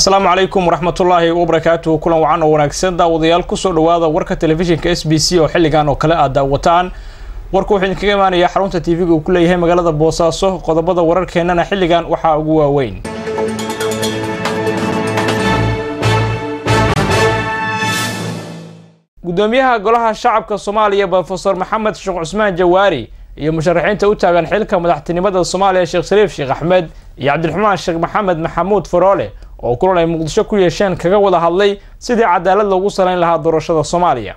asalaamu calaykum waraxmatullaahi wabarakaatuhu kulan wacan oo wanaagsan daawadayaal kusoo dhawaada warka telefishinka s b c oo xilligan oo kale aad daawataan warku wuxuu idinkaga imaanayaa xarunta tv-ga uu ku leeyahay magaalada boosaaso qodobada wararkeennana xilligan waxaa ugu waaweyn gudoomiyaha golaha shacabka soomaaliya brofesor maxamed sheekh cusmaan jawaari iyo musharaxiinta u taagan xilka madaxtinimada soomaaliya sheekh shariif sheekh axmed iyo cabdiraxmaan sheekh maxamed maxamuud faroole oo kulan ay muqdisho ku yeesheen kaga wada hadlay sidii cadaalad loogu salayn lahaa doorashada soomaaliya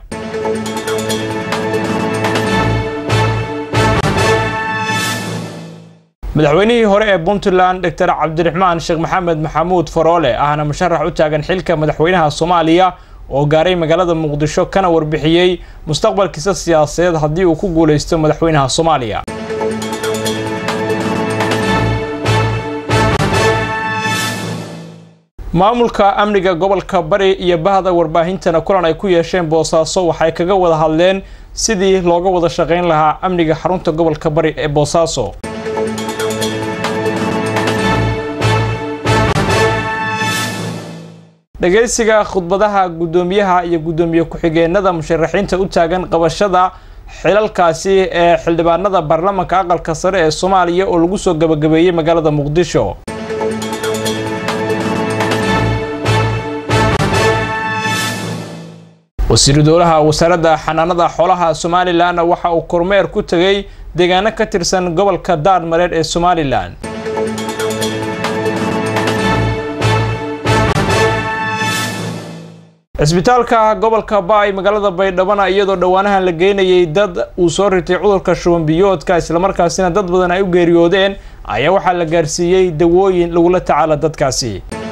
madaxweynihii hore ee puntland doctor cabdiraxmaan sheekh maxamed maxamuud faroole ahna musharax u taagan xilka madaxweynaha soomaaliya oo gaaray magaalada muqdisho kana warbixiyey mustaqbalkiisa siyaasadeed haddii uu ku guulaysto madaxweynaha soomaaliya maamulka amniga gobolka bari iyo bahda warbaahintana kulan ay ku yeesheen boosaaso waxay kaga wada hadleen sidii looga wada shaqayn lahaa amniga xarunta gobolka bari ee boosaaso dhagaysiga khudbadaha guddoomiyaha iyo guddoomiye ku-xigeenada musharaxiinta u taagan qabashada xilalkaasi ee xildhibaanada baarlamanka aqalka sare ee soomaaliya oo lagu soo gabagabeeyey magaalada muqdisho wasiiru dowlaha wasaaradda xanaanada xoolaha somalilan waxa uu kormeer ku tegay deegaano ka tirsan gobolka daarmareed ee somalilan cisbitaalka gobolka baay magaalada baydhabana iyadoo dhowaanahan la geynayay dad uu soo ritay cudurka shuban biyoodka islamarkaasina dad badan ay u geeriyoodeen ayaa waxaa la gaarsiiyey dawooyin lagula tacaala dadkaasi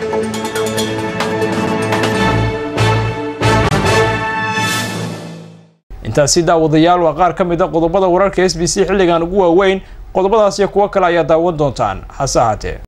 intaasi daawadayaal waa qaar ka mid a qodobada wararka s b c xilligan ugu waaweyn qodobadaas iyo kuwo kale ayaa daawan doontaan hase ahaatee